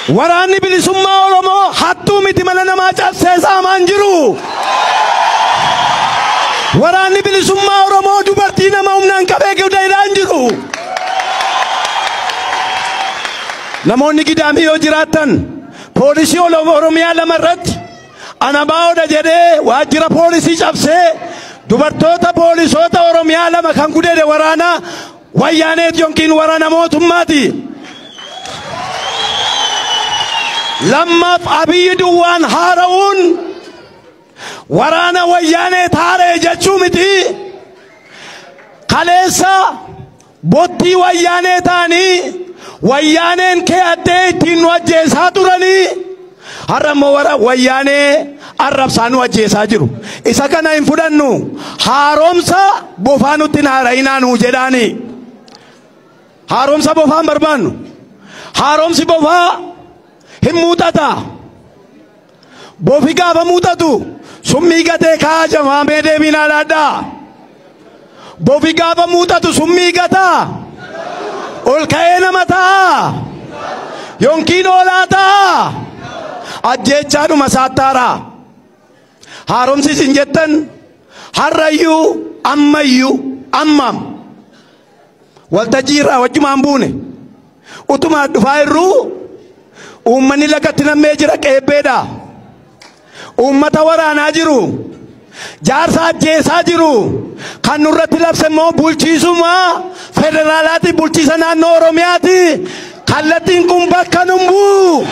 Waraanni bilisummaa Oromoo hattuu miti mana namaa cabsee saamaan jiru. Waraanni bilisummaa Oromoo dubartii nama humnaan qabee guddaadhaan jiru. Namoonni gidaamii yoo jiraattan poolisii Oromiyaa lama irratti anabaa'oodha jedhee waajjira poolisii cabsee dubartoota poolisoota Oromiyaa lama kan gudeede waraana wayyaaneet yookiin waraana mootummaati. lammaaf abiyyi duwwaan haara'uun waraana wayyaanee taaree jechuu miti kaleessa bottii wayyaanee ta'anii wayyaaneen kee addee ittiin nu ajjeesaa turanii har'a immoo wara wayyaanee arrabsaa nu ajjeesaa jiru isa kana hin fudhannu haaromsa bofaa nutti hin haara'inaa nuu jedhaani haaromsa bofaa hin barbaannu haaromsi bofaa hin muuxata bofi gaafa muuxatu summii gatee kaa jamaamee deebiin alaadhaa bofi gaafa muuxatu summii gataa ol ka'ee nama ta'a yookiin oolaa ta'a ajjeechaadhuma saattaara haaromsi isin jettan harrayyuu ammayyuu ammam waltajjii irraa wajjumaan buune utumaa dhufaa irruu uummanni lagatti nammee jira qeebbeedha uummata waraanaa jiru jaarsa ajjeesaa jiru kan nurratti labse immoo bulchiisuma federaalaati bulchiisa naannoo oromiyaati kallattiin kun bakka numbuu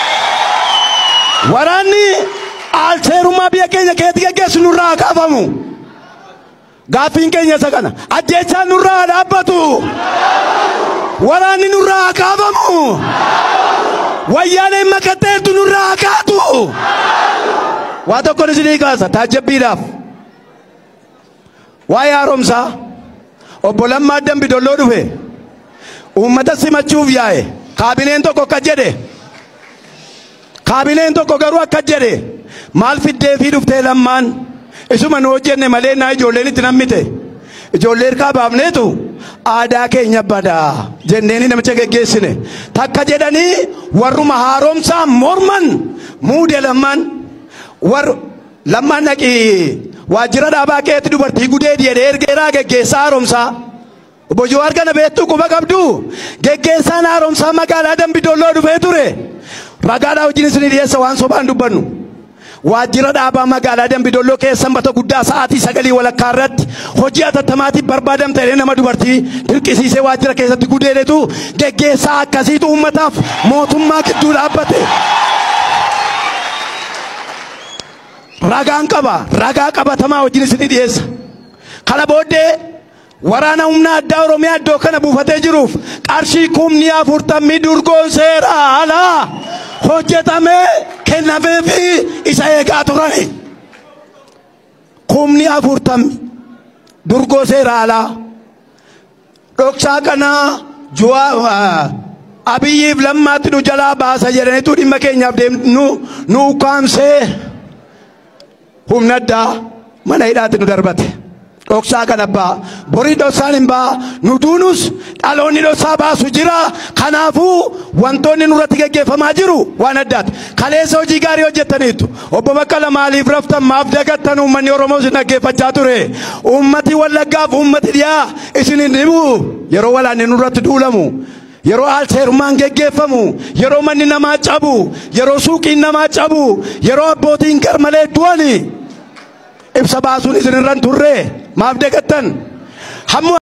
waraanni aalseerummaa biyya keenya keessatti geggeessu nurraa haa kaafamu gaaffiin keenya isa kana ajjeechaan nurraa haa dhaabbatu waraanni nurraa haa kaafamu wayyaaneen makatteertu nurraa haa kaatu waa tokkon isinii kaasa taajjabbiidhaaf waa'ee haaromsaa obbo Lammaa Dambi Dolloo dhufe uummata simachuuf yaa'e kaabineen tokko akka jedhe kaabineen tokko garuu akka jedhe maal fiddee fi dhuftee lammaan isuma nu hojjenne malee naa ijoolleen itti nammite ijoollee hirkaa baafneetu aadaa keenya badaa jenneeni namicha geggeessine takka jedhanii warruma haaromsaa morman muude lammaan war lammaan dhaqii waajjira dhaabaa keetti dubartii gudee jedhee ergeeraa geggeessaa haaromsaa obbo Jawaar kana beektuu quba qabdu geggeessaan haaromsaa magaalaa Dambidolloo dhufee ture ragaadhaa wajjin isinii dhiyeessa waan sobaan dubbannu. waajjira dhaabaa magaalaa Dambidolloo keessa sanbata guddaa sa'aatii sagalii walakkaa irratti hojii atattamaatiif barbaadamte nama dubartii dirqisiisee waajjira keessatti gudeedetu geggeessaa akkasiitu uummataaf mootummaa gidduu dhaabbate. Ragaan qaba ragaa qabatamaa wajjin isinii dhiyeessa. Kana booddee waraana humna addaa Oromiyaa iddoo kana buufatee jiruuf qarshii kumni afurtamii durgoon seera alaa hojjetamee kennameefi isa eegaa turani. Kumni afurtamii durgoo seera alaa dhoksaa kanaa juwaa abiyyiif lammaatti nu jalaa baasa jedhanitu dhimma keenyaaf deemnu nu ukkaamsee humna addaa mana hidhaatti nu darbate. dhoksaa kana baa borii dhoksaan hin baa nu duunus dhaloonni dhoksaa baasu jira kanaafuu wantoonni nurratti geggeeffamaa jiru waan addaati kaleessa hojii gaarii hojjettaniitu obbo Baqqala maaliif raftan maaf dagattan uummanni Oromoo isin dhaggeeffachaa ture uummati wallaggaaf uummati dhiyaa isin hin dhibu yeroo walaanni nurratti duulamu yeroo aalseerummaan geggeeffamu yeroo manni namaa cabu yeroo suuqiin namaa cabu yeroo abbootiin garmalee du'ani ibsa baasuun isin irran turre maaf dagattan hamma